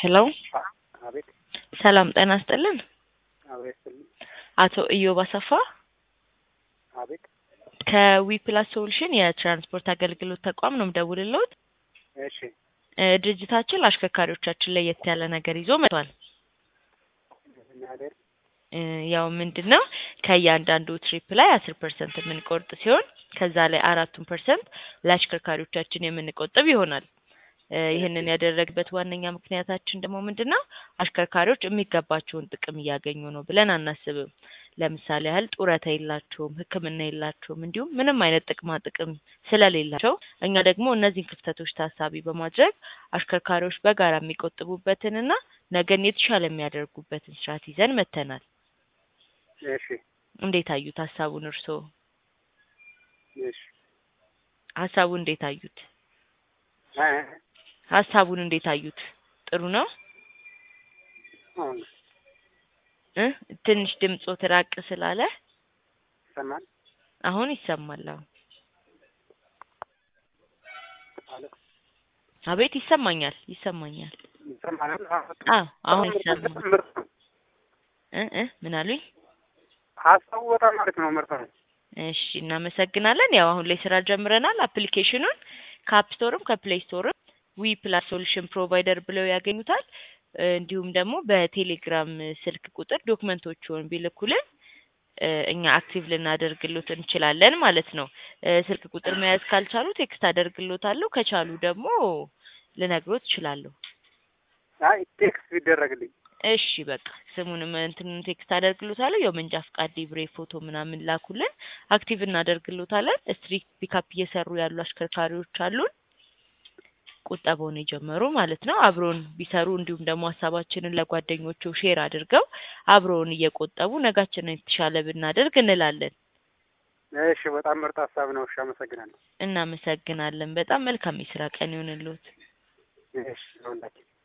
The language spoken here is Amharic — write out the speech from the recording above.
ሄሎ አቤት ሰላም ጤና ይስጥልን። አቤት አቶ ኢዮብ አሰፋ አቤት ከዊፕላስ ሶሉሽን የትራንስፖርት አገልግሎት ተቋም ነው የምደውልልዎት። እሺ እ ድርጅታችን ለአሽከርካሪዎቻችን ለየት ያለ ነገር ይዞ መጥቷል። ምናደር እ ያው ምንድን ነው ከእያንዳንዱ ትሪፕ ላይ አስር ፐርሰንት የምንቆርጥ ሲሆን ከዛ ላይ አራቱን ፐርሰንት ለአሽከርካሪዎቻችን የምንቆጥብ ይሆናል። እ ይህንን ያደረግበት ዋነኛ ምክንያታችን ደግሞ ምንድን ነው አሽከርካሪዎች የሚገባቸውን ጥቅም እያገኙ ነው ብለን አናስብም። ለምሳሌ ያህል ጡረታ የላቸውም፣ ሕክምና የላቸውም፣ እንዲሁም ምንም አይነት ጥቅማ ጥቅም ስለሌላቸው እኛ ደግሞ እነዚህን ክፍተቶች ታሳቢ በማድረግ አሽከርካሪዎች በጋራ የሚቆጥቡበትንና ነገን የተሻለ የሚያደርጉበትን ስርዓት ይዘን መጥተናል። እሺ እንዴት አዩት ሀሳቡን እርስዎ? እሺ ሀሳቡን እንዴት አዩት? እ ሀሳቡን እንዴት አዩት? ጥሩ ነው አሁን እ ትንሽ ድምጾት ራቅ ስላለ ይሰማል አሁን ይሰማል። አዎ አለ አቤት ይሰማኛል፣ ይሰማኛል። ይሰማል አዎ አሁን ይሰማል። እ እ ምን አሉኝ? ሀሳቡ በጣም አሪፍ ነው። ምርጥ ነው። እሺ እናመሰግናለን። ያው አሁን ላይ ስራ ጀምረናል። አፕሊኬሽኑን ከአፕ ስቶርም ከፕሌይ ስቶርም ዊ ፕላስ ሶሉሽን ፕሮቫይደር ብለው ያገኙታል። እ እንዲሁም ደግሞ በቴሌግራም ስልክ ቁጥር ዶክመንቶቹን ቢልኩልን እ እኛ አክቲቭ ልናደርግሎት እንችላለን ማለት ነው። እ ስልክ ቁጥር መያዝ ካልቻሉ ቴክስት አደርግሎታለሁ፣ ከቻሉ ደግሞ ልነግሮት እችላለሁ። አይ ቴክስት ቢደረግልኝ እሺ በቃ ስሙንም እንትኑን ቴክስት አደርግሎታለሁ። ያው መንጃ ፍቃድ፣ ሊብሬ ፎቶ ምናምን ላኩልን፣ አክቲቭ እናደርግሎታለን። ስትሪት ፒካፕ እየሰሩ ያሉ አሽከርካሪዎች አሉን ቁጠባውን የጀመሩ ማለት ነው። አብሮን ቢሰሩ እንዲሁም ደግሞ ሀሳባችንን ለጓደኞቹ ሼር አድርገው አብሮን እየቆጠቡ ነጋችንን የተሻለ ብናደርግ እንላለን። እሺ በጣም ምርጥ ሀሳብ ነው። እሺ አመሰግናለሁ። እናመሰግናለን። በጣም መልካም የስራ ቀን ይሁንልዎት። እሺ ለሁላችን